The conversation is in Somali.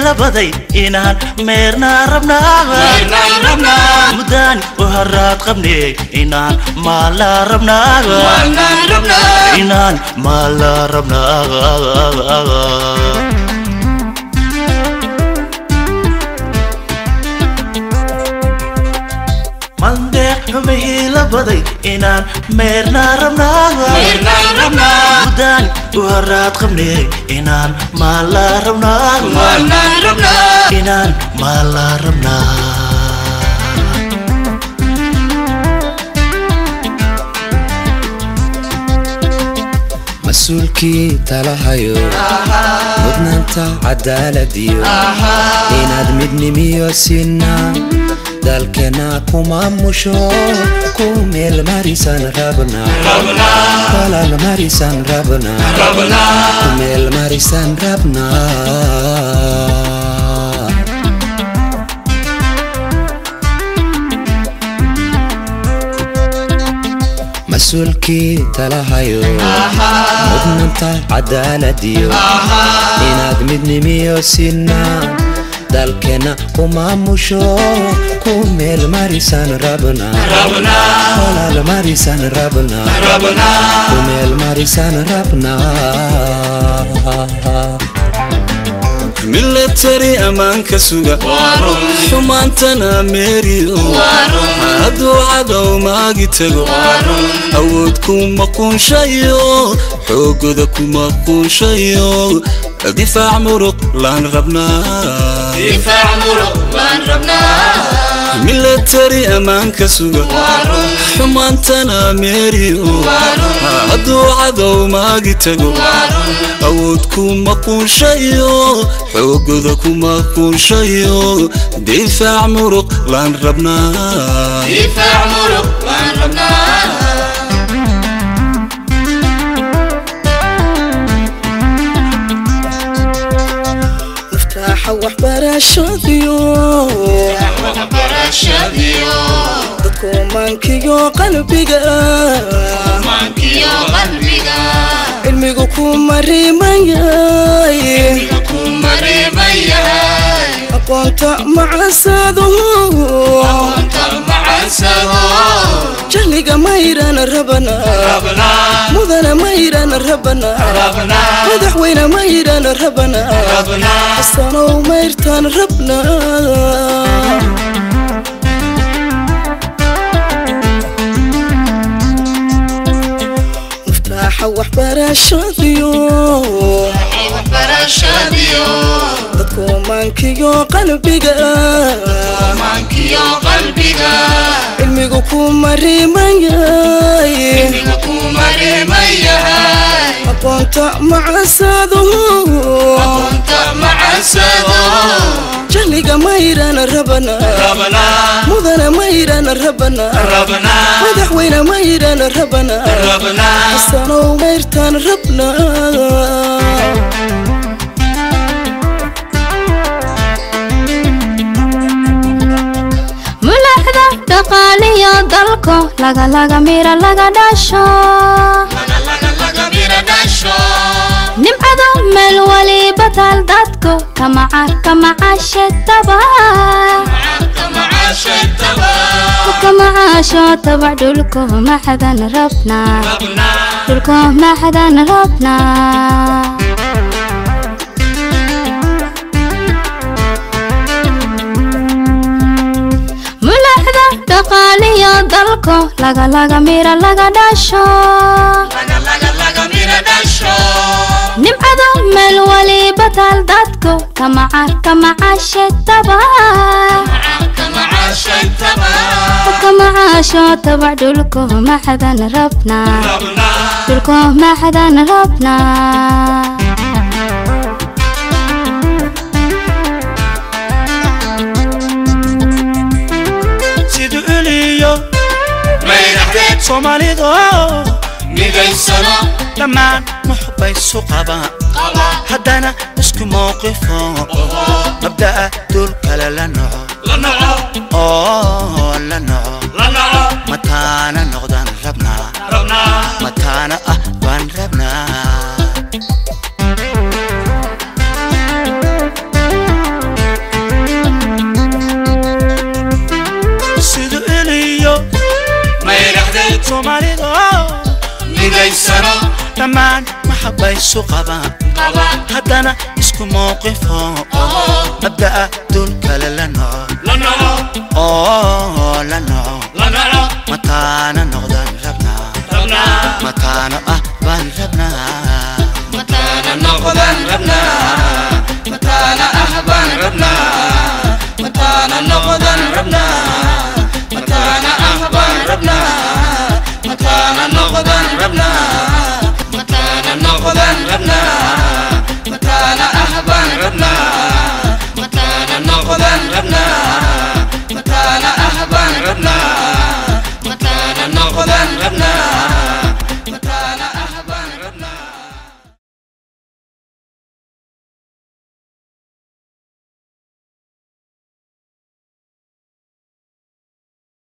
labaday inaan meernaa rabnaa mudaan u haraad qabney inaan maalaa rabnaa inaan maalaa rabnaa mandeeq xumihii labaday inaan meernaa rabnaamudaan u haraad qabney inaan maalaa rabnaa inaan maalaa rabnaa mas-uulkii talahayo mudnaanta cadaaladiyo inaad midnimiyo sinaa dalkeenna ku maamusho ku meel marisan rabnaa walaal marisan rabnaa ku meel marisan rabnaa mas-uulkii talahayo mudnaanta cadaaladiyo inaad midnimiyo sinaa dalkeenna ku maamusho ku meel marisan rabnaa walaal marisan rabnaa ku meel marisan rabnaa milatari ammaanka suga xumaantana meeriyo hadduu cadow maagi tago awood kuma quunshayo xoogoda kuma quunshayo difaac muruq laan rabnaa milatari ammaanka suga xumaantana meeriyo hadduu cadow maagi tago awood kuma quunshayo xoogoda kuma quunshayo difaac muruq laan rabnaa naftaaxa waxbarashadiyo dadku maankiyo qalbiga cilmigu ku marimayay aqoonta macasado jahliga mayrana rabana mudana mayrana rabana madaxweyne mayrana rabana xasanow mayrtaan rabna naftaaxa waxbarashadiyo dadku maankiyo qalbiga cilmigu ku marimayay aqoonta macasado jahliga mayrana rabana mudana mayrana rabana madaxweyne mayrana rabana xasanow mayrtaan rabna mulaxda dhaqaaliyo dalko lagalaga mira laga dhasho nimcada meel waliba taal dadko kamaca kamacaashetaba kamacaasho tabac dhulko maxadan rabnaa dhulko maxadan rabnaa mulaxda dhaqaaliyo dalko lagalaga mira laga dhasho nimcada meel waliba taal dadko kamaca kamacaashetaba kamacaasho tabac dhulko maxadan rabnaa dhulko maxadan rabnaa siduu eliyo soomaalido dhammaan muxbaysu qabaan haddana isku mowqifo mabda'a dul kale la noco oo la noco mataana noqdaan rabnaa mataana ah baan rabnaa dhammaan maxabaysu qabaan haddana isku mowqifo mabda'a dul kale la noco oo la noco mataana noqdaan rabnaa mataano ah baan rabnaa mataana noqdaan rabnaa mataana ah baan rabnaa mataana noqdaan rabnaa mataana ah baan rabnaa mataana noqdaan rabnaa mataana noqdaan rabnaa